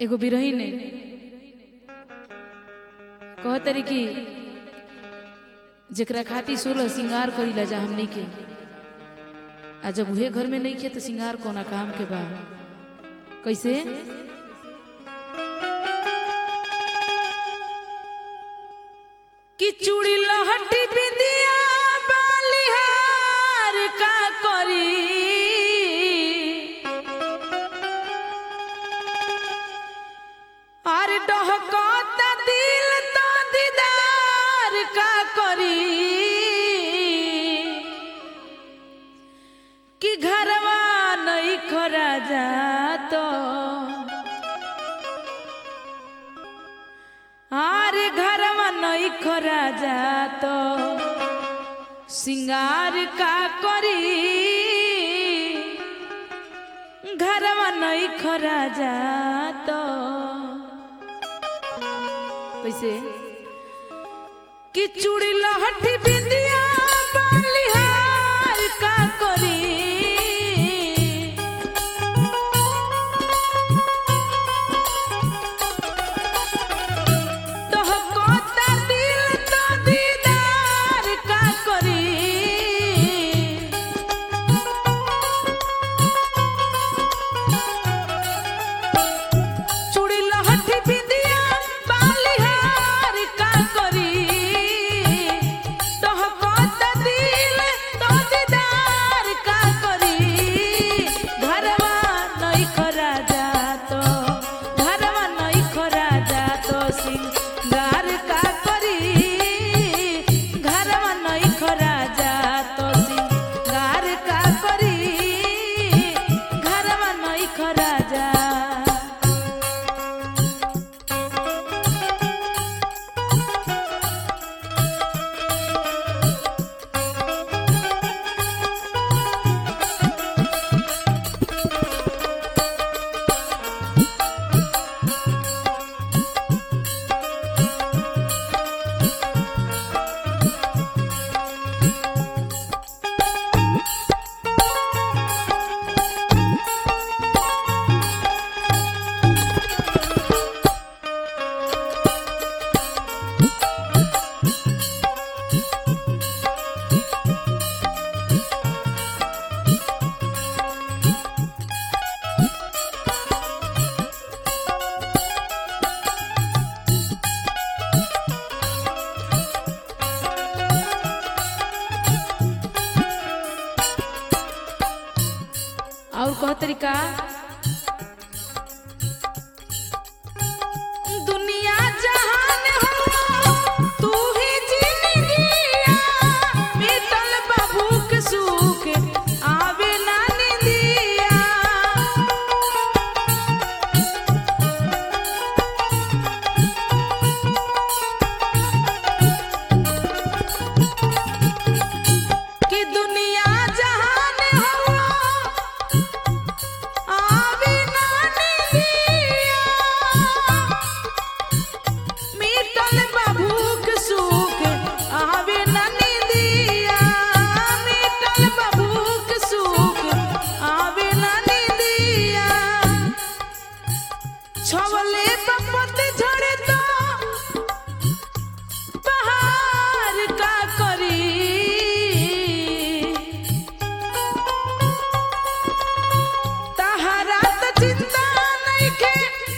एगो बिरही ने कहतरी कि जेकरा खातिर सोलह श्रृंगार करीला जा हमनी के आ जब उहे घर में नहीं खे तो श्रृंगार कोना काम के बा कैसे कि चूड़ी लहटी बिंदिया बालिहार का करी আর ডহকত দিল তো দিদার কা করি কি ঘরवा নই খরা যাত আর ঘরवा নই খরা যাত সিঙ্গার কা করি घरवा नहीं खरा जात कैसे कि चूड़ी लहठी बिंदिया बालिहार का करी तोहकोता दिल तो दीदार का करी चूड़ी लहठी बिंदिया बालिहार का करी तोहकोत दिल तो दीदार का करी घरवा नहीं खरा जातो घरवा नहीं खरा जातो सिंगार का करी घरवा नहीं खरा जातो सिंगार का करी घरवा नहीं खरा जा और कह तरीका दुनिया जहान हो तू ही जिंदगिया मिटल बाबू के सुख आवे ना निंदिया कि दुनिया जहान हो आवे ना निंदिया मिटल बाबूक सुख आवे ना निंदिया मिटल बाबूक सुख आवे ना निंदिया छवले बपत झड़े तो पहाड़ का करी तहरा त चिंता नइखे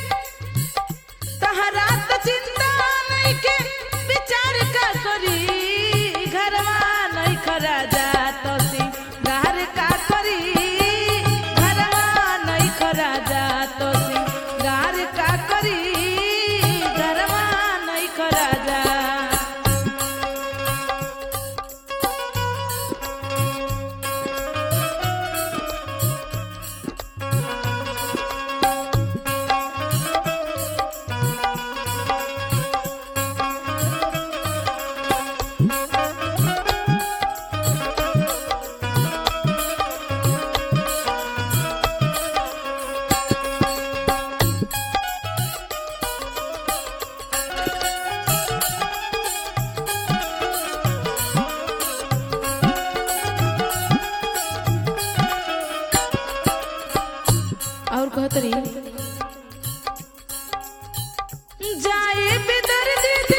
तहरा त चिंता नइखे विचार का करी घरवा नहीं खरा जात सिंगार का करी घरवा नहीं खरा जात सिंगार का करी जाए बेदर्दी